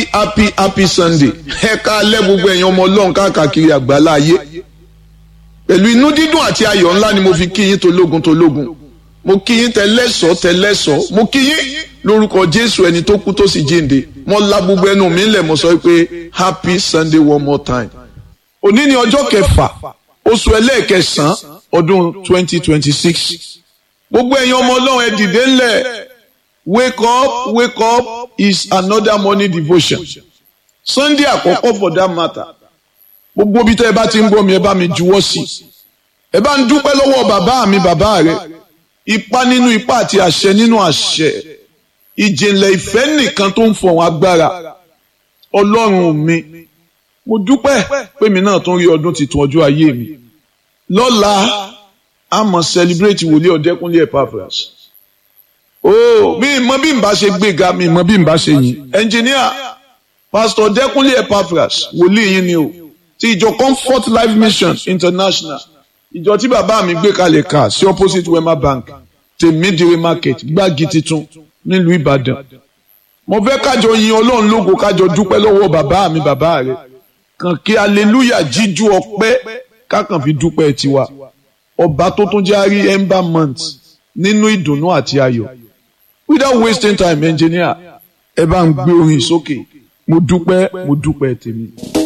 happy happy happy sunday ẹ ká alẹ́ gbogbo ẹ̀yin ọmọ ọlọ́run káàkiri àgbálá ayé pẹ̀lú inú dídùn àti ayọ̀ ńlá ni mo fi kí yín tológun tológun mo kí yín tẹlẹ́sọ̀ tẹlẹ́sọ̀ mo kí yín lórúkọ jésù ẹni tó kú tó sì jíǹde mo la gbogbo ẹnu mi lẹ̀ mo sọ pé happy sunday one more time òní ni ọjọ́ kẹfà oṣù ẹlẹ́ẹ̀kẹsàn-án ọdún twenty twenty six gbogbo ẹ̀yin ọmọ ọlọ́run ẹ dìde ńlẹ̀ wake up wake up is another morning devotion sunday àkọ́kọ́ for that matter gbogbo bí tẹ́ ẹ bá ti ń gbọ́ mi ẹ bá mi juwọ́ sí i ẹ bá ń dúpẹ́ lọ́wọ́ bàbá mi bàbá rẹ ipa nínú ipa àti àṣẹ nínú àṣẹ ìjìnlẹ̀ ìfẹ́ nìkan tó ń fọ̀hún agbára ọlọ́run mi mo dúpẹ́ pé mi náà tún rí ọdún tuntun ọjọ́ ayé mi lọ́la a mọ̀ celebrate wòlíì ọ̀dẹ́kúnlé Epaphras oh mi mọ bí n bá ṣe gbéga mi mọ bí n bá ṣe yìn ẹnjìníà pastor ọ̀dẹ́kúnlé Epaphras wòlíì yín ni o ti ìjọ Comfort Life Mission International ìjọ tí bàbá mi gbé kalẹ̀ ká sí opposite Wema Bank tèmídìrí market gbági titun nílùú Ìbàdàn mo fẹ́ kájọ yin Ọlọ́run lógo kájọ dúpẹ́ lọ́wọ́ bàbá mi bàbá rẹ̀ kàn kí aleluya jíjú ọpẹ́ kákan fi dúpẹ́ tiwa ọba tó tún járí ember month nínú ìdùnnú àti ayọ̀ without wasting time engineer ẹ bá ń gbé orin sókè mo dúpẹ́ mo dúpẹ́ tèmi.